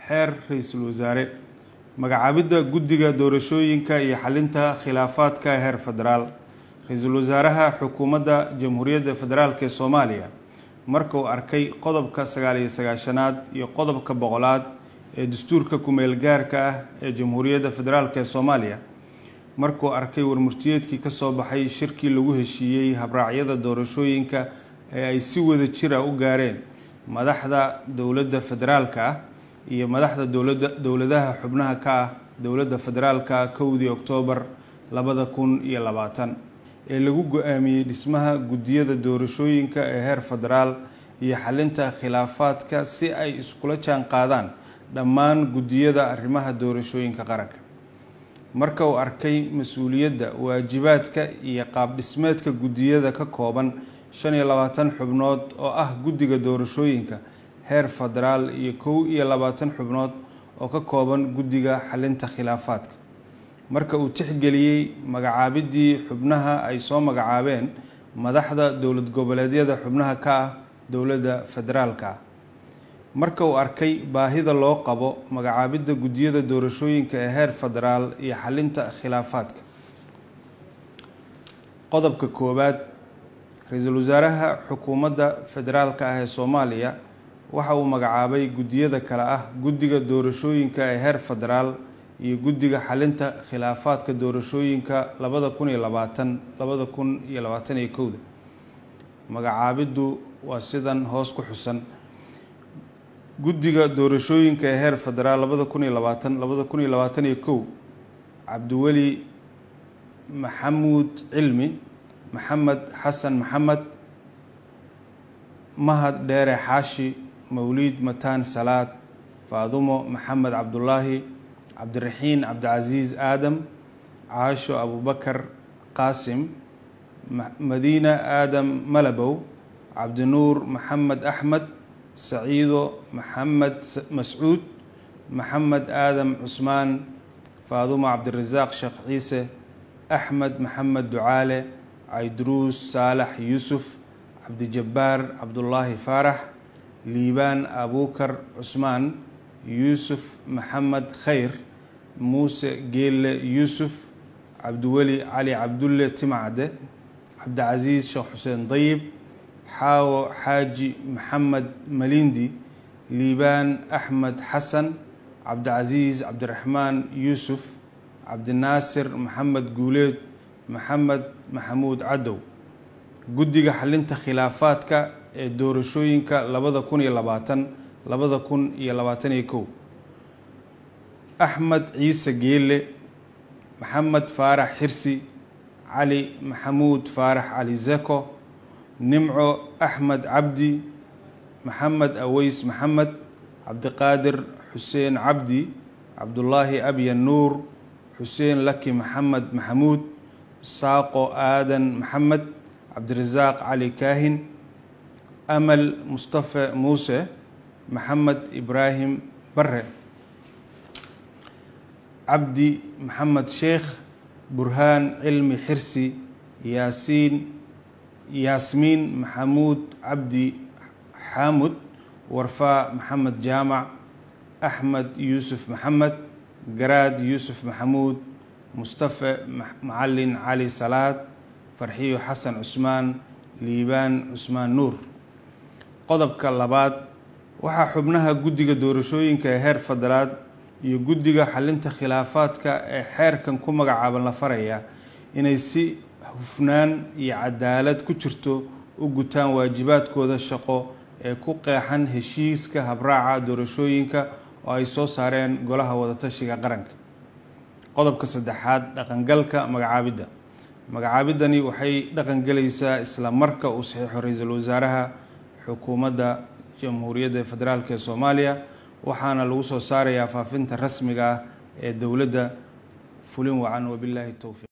xeer ra-iisul wasaare magacaabidda guddiga doorashooyinka iyo xalinta khilaafaadka heer federaal ra-iisul wasaaraha xukuumadda jamhuuriyadda federaalk ee soomaaliya marka uu arkay qodobka sagaal iyo sagaashanaad iyo qodobka boqolaad ee dastuurka kumeel gaarka ah ee jamhuuriyadda federaalk ee soomaaliya markuu arkay warmurtiyeedkii kasoo baxay shirkii lagu heshiiyey habraacyada doorashooyinka ee ay si wada jira u gaareen madaxda dowladda federaalka ah iyo madaxda dowlada dowladaha xubnaha ka ah dowladda federaalka kowdii oktoobar labada kun iyo labaatan ee lagu go-aamiyey dhismaha guddiyada doorashooyinka ee heer federaal iyo xalinta khilaafaadka si ay iskula jaan qaadaan dhammaan guddiyada arrimaha doorashooyinka qaranka marka uu arkay mas-uuliyadda waajibaadka iyo qaab dhismeedka guddiyada ka kooban shan iyo labaatan xubnood oo ah guddiga doorashooyinka heer federaal iyo kow iyo labaatan xubnood oo ka kooban guddiga xalinta khilaafaadka marka uu tixgeliyey magacaabidii xubnaha ay soo magacaabeen madaxda dowlad goboleedyada xubnaha ka ah dowladda federaalka ah marka uu arkay baahida loo qabo magacaabidda guddiyada doorashooyinka ee heer federaal iyo xalinta khilaafaadka qodobka koowaad ra-iisul wasaaraha xukuumadda federaalka ah ee soomaaliya waxa uu magacaabay guddiyada kale ah guddiga doorashooyinka ee heer federaal iyo guddiga xalinta khilaafaadka doorashooyinka labada kun iyo labaatan labada kun iyo labaatan iyo kowda magacaabiddu waa sidan hoos ku xusan guddiga doorashooyinka ee heer federaal labada kun iyo labaatan labada kun iyo labaatan iyo kow cabdiweli maxamuud cilmi maxamed xasan maxamed mahad dheere xaashi mawliid mataan salaad faadumo maxamed cabdulaahi cabdiraxiin cabdicasiis aadam caasho abubakar qaasim madiina aadam malabow cabdinuur maxamed axmed saciido maxamed mascuud maxamed aadam cusmaan faadumo cabdirasaaq sheekh ciise axmed maxamed ducaale cayduruus saalax yuusuf cabdijabbaar cabdulaahi faarax liibaan abuukar cusmaan yuusuf maxamed khayr muuse geelle yuusuf cabdiweli cali cabdulle timcade cabdicasiis sheekh xuseen dayib xaawo xaaji maxamed malindi liibaan axmed xasan cabdicasiis cabdiraxmaan yuusuf cabdinaasir maxamed guuleed maxamed maxamuud cadow guddiga xalinta khilaafaadka ee doorashooyinka labada kun iyo labaatan labada kun iyo labaatan iyo kow axmed ciise geelle maxamed faarax xirsi cali maxamuud faarax cali zeko nimco axmed cabdi maxamed aweys maxamed cabdiqaadir xuseen cabdi cabdulaahi abyan nuur xuseen laki maxamed maxamuud saaqo aadan maxamed cabdirasaaq cali kaahin amal mustafe muuse maxamed ibraahim bare cabdi maxamed sheekh burhaan cilmi xirsi yaasiin yaasmiin maxamuud cabdi xaamud warfaa maxamed jaamac axmed yuusuf maxamed garaad yuusuf maxamuud mustafe macalin cali salaad farxiyo xasan cusmaan liibaan cusmaan nuur qodobka labaad waxaa xubnaha guddiga doorashooyinka ee heer federaal iyo guddiga xalinta khilaafaadka ee xeerkan ku magacaaban la farayaa inay si hufnaan iyo cadaalad ku jirto u gutaan waajibaadkooda shaqo ee ku qeexan heshiiska habraaca doorashooyinka oo ay soo saareen golaha wadatashiga qaranka qodobka saddexaad dhaqangalka magacaabidda magacaabidani waxay dhaqangelaysaa isla marka uu saxiixo ra-iisul wasaaraha xukuumadda jamhuuriyadda federaalk ee soomaaliya waxaana lagu soo saarayaa faafinta rasmiga ah ee dowladda fulin wacan wabilaahi towfiiq